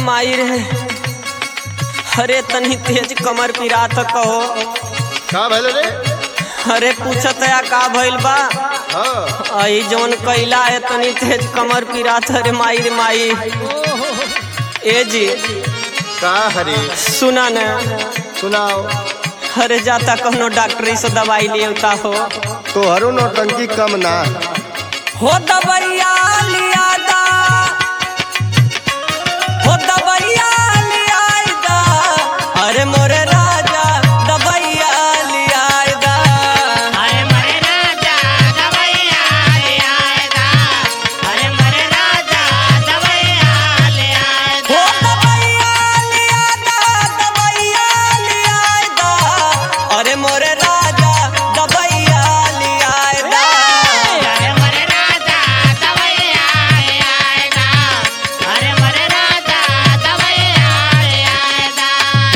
माई रे अरे तनी तेज कमर पिरात कहो का भइल रे अरे पूछत है का भइल बा हाँ आई जौन कैला है तनी तेज कमर पिरात अरे माई रे माई ए जी का हरी सुना न सुनाओ अरे जाता कौनो डॉक्टरी से दवाई ले उता हो तोहरो नौटंकी कम ना हो दवैया लिया दा हो दवैया लिया दा अरे मोरे राजा दवैया लिया दा अरे मरे राजा दवैया ले आएगा अरे मरे राजा दवैया ले हो आएगा दवैया लिया दा दवैया लिया दा अरे मोरे राजा दवैया लिया दा अरे मरे राजा दवैया ले आएगा अरे मरे राजा दवैया ले आएगा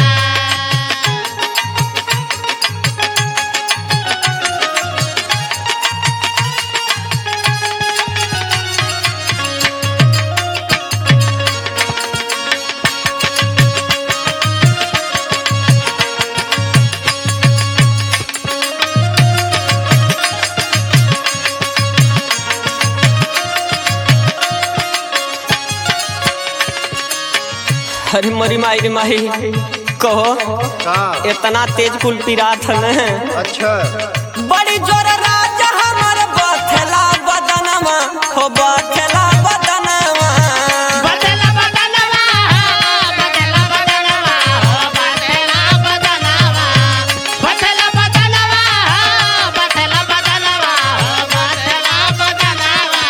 अरे मरी माई रे माई कहो का इतना तेज कुल पिरात है अच्छा बड़ी जोर राजा हमर बथला बदनवा हो बथला बदनवा बदला बदलवा बदला बदलवा बदला बदलवा बदला बदलवा बदला बदलवा बदला बदलवा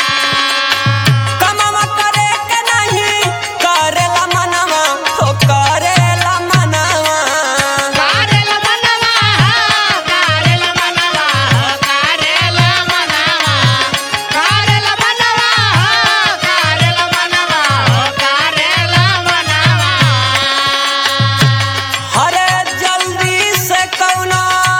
कमवा करे के नहीं करेला मनवा हो करेला मनवा कारेला मनवा कारेला मनवा कारेला मनवा कारेला मनवा कारेला मनवा कारेला मनवा अरे जल्दी से कौना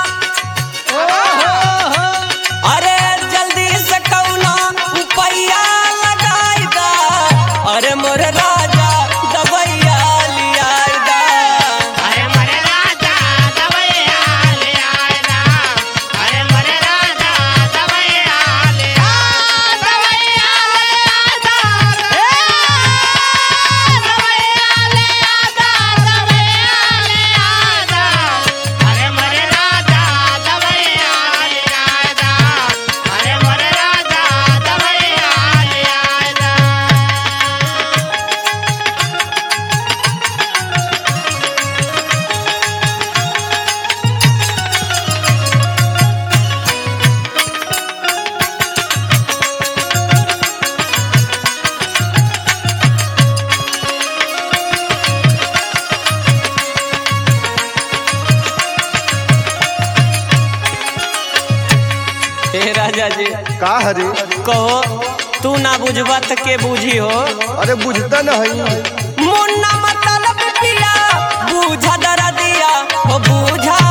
अरे जल्दी से कौना रुपैया लगाई दा अरे मोर राजा दबैया लियाई दा अरे मरे राजा दवैया ले आएगा अरे मरे राजा दवैया ले आ दवैया ले आएगा ए दवैया ले आएगा दवैया ले आएगा अरे मरे राजा दवैया ले आएगा अरे मरे राजा दवैया ले आएगा हे राजा जी का हरी कहो तू ना बुझबा त के बुझी हो अरे बुझता नहीं मुन्ना मतलब पिया बूझा दरा दिया हो बूझा